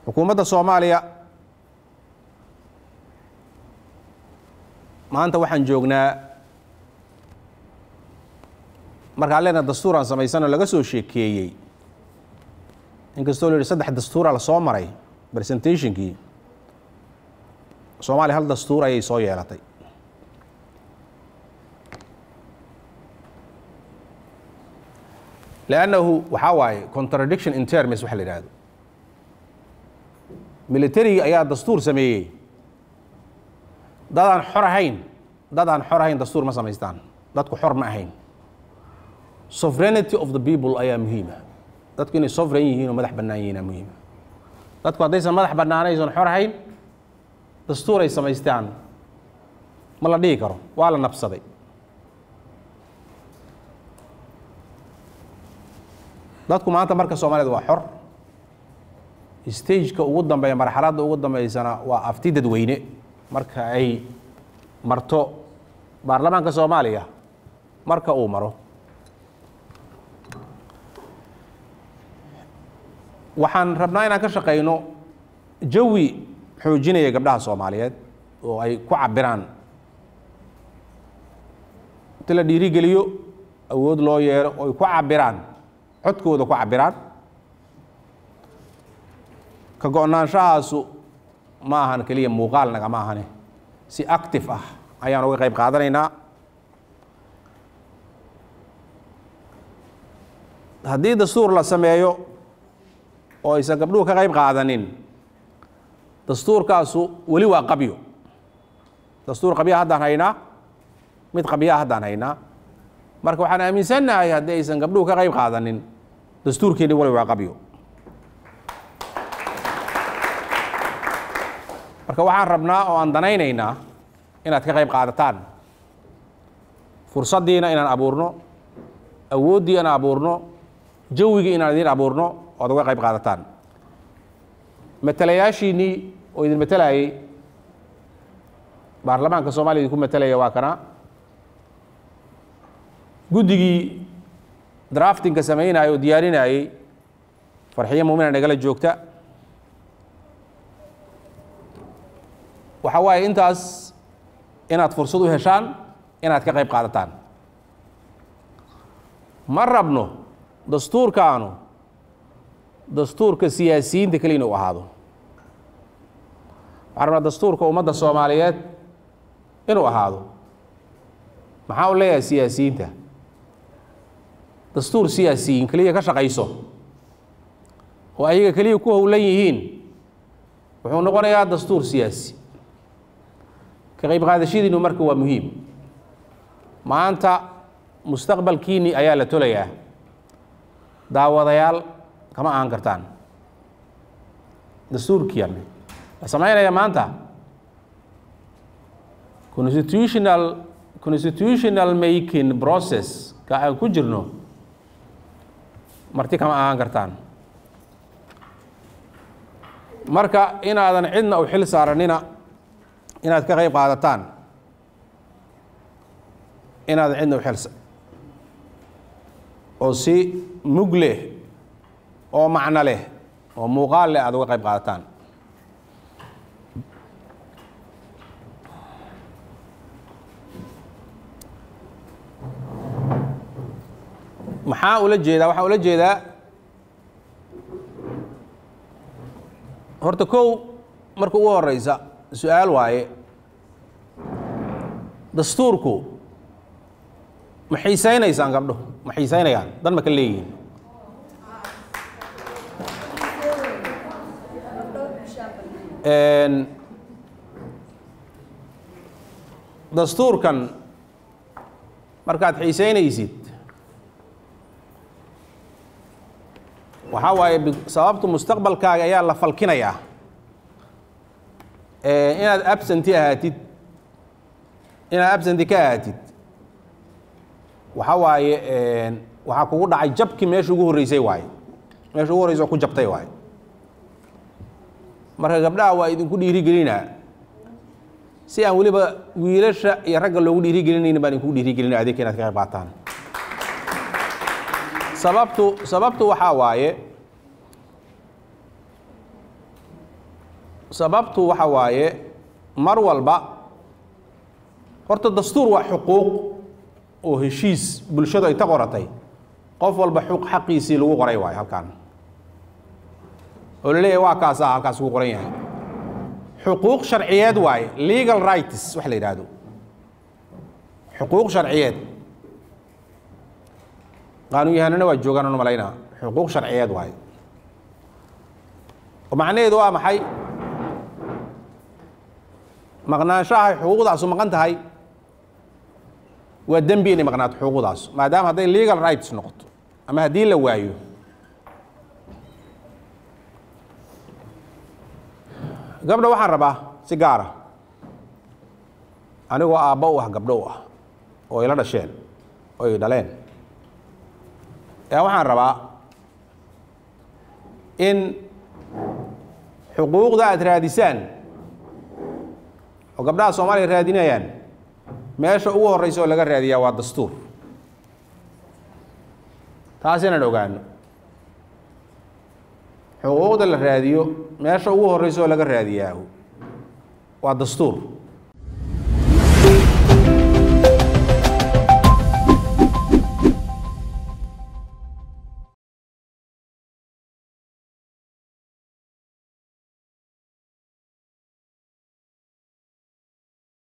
xukuumadda soomaaliya maanta waxaan joognaa markaan leenaha dastuuraan samaysanoo laga soo sheekeeyey inkastoo la yihi saddex dastuura la soo maray presentationkii soomaaliya hal dastuur ayay soo yeelatay lannahu waxaa waaye contradiction in terms waxa la yidhahdo militariga ayaa dastuur sameeyey dadaan xor ahayn dadaan xor ahayn dastuur ma samaystaan dadku xor ma ahayn sovereignity of the people ayaa muhiima dadku inay sovereign yihiin oo madax bannaan yihiinaa muhiima dadku haddaysan madax bannaanaysan xor ahayn dastuur ay samaystaan ma la dhihi karo waa la nabsaday dadku maanta marka soomaaliyad waa xor stageka ugu dambeeya marxaladda ugu dambeysana waa afti dadweyne marka ay marto baarlamaanka soomaaliya marka uu maro waxaan rabnaa inaan ka shaqayno jawi xoojinaya gabdhaha soomaaliyeed oo ay ku cabiraan inti la dhiirigeliyo awood loo yeelo oo ay ku cabiraan codkooda ku cabiraan ka go-naanshahaasu ma ahan keliya muuqaal nagama ahane si active ah ayaan uga qayb qaadanaynaa haddii dastuur la sameeyo oo aysan gabdhuhu ka qayb qaadanin dastuurkaasu weli waa qabyo dastuur qabyaa haddaan haynaa mid qabyaa haddaan haynaa marka waxaan aaminsannahay haddii aysan gabdhuhu ka qayb qaadanin dastuurkeeni wali waa qabyo marka waxaan rabnaa oo aan danaynaynaa inaad ka qayb qaadataan fursaddiina inaan abuurno awooddii inaan abuurno jawigii inaan idiin abuurno oad uga qayb qaadataan matalayaashiinnii oo idin matalayay baarlamaanka soomaliya idinku matalaya waa kana guddigii draftingka samaynayay oo diyaarinayey farxiyo muumina nagala joogta waxaa waaye intaas inaad fursad u heshaan inaad ka qayb qaadataan ma rabno dastuurkaanu dastuurka siyaasiyiinta keliya inu ahaado waxaan rabnaa dastuurka ummadda soomaaliyeed inuu ahaado maxaa u leeyahay siyaasiyiinta dastuur siyaasiyiin keliya ka shaqayso oo ayaga keliya ku howlan yihiin wuxuu noqonayaa dastuur siyaasi ka qayb qaadashadiinu marka waa muhiim maanta mustaqbalkiinni ayaa la tolayaa daawadayaal kama ahan kartaan dastuurkiian la samaynaya maanta constitutional constitutional making process ka aan ku jirno marti kama ahaan kartaan marka inaadan cidna u xil saaranina inaad ka qayb qaadataan inaadan cidna u xil oo si mug leh oo macno leh oo muuqaal leh aad uga qayb qaadataan maxaa ula jeedaa waxaa ula jeedaa horta kow marka ugu horeysa su-aal waaye dastuurku ma xiisaynaysaan gabdho ma xiisaynayaan dan ma ka leeyihiin dastuurkan markaad xiisaynaysid waxaa waaye sababtu mustaqbalkaaga ayaa la falkinayaa inaad absenti ahaatid inaad absenti ka ahaatid waxaa waaye waxaa kugu dhacay jabkii meesha ugu horreysay waaye meesha ugu horreysa oo ku jabtay waaye marka gabdhaha waa idinku dhiirigelinaa si aan weliba wiilasha iyo ragga loogu dhiirigelinaynin baan idinku dhiirigelinaa adeegka inaad ka qayb qaataan sababtu sababtu waxaa waaye sababtu waxa waaye mar walba horta dastuur waa xuquuq oo heshiis bulshadu ay ta qoratay qof walba xuq xaqiisii lagu qoray waayo halkan oo la leeyahay waa kaasa halkaas ugu qoran yahay xuquuq sharciyeed waaye legal rights wax la yidhaahdo xuquuq sharciyeed qaanuun yahanana waa joogaan anu malaynaa xuquuq sharciyeed waaye oo macnaheedu waa maxay maqnaanshaha xuquuqdaasu maqan tahay waa dembi inay maqnaato xuquuqdaas maadaama hadday legal rights noqoto ama haddii la waayo gabdha waxaan rabaa si gaara anigoo aabba u ah gabdho u ah oo ila dhasheen oo ay dhaleen ayaa waxaan rabaa in xuquuqda aad raadisaan oo gabdhaha soomaaliya raadinayaan meesha ugu horreysa oo laga raadiyaa waa dastuur taas inaan ogaano xuquuqda la raadiyo meesha ugu horreysa oo laga raadiyaa waa dastuur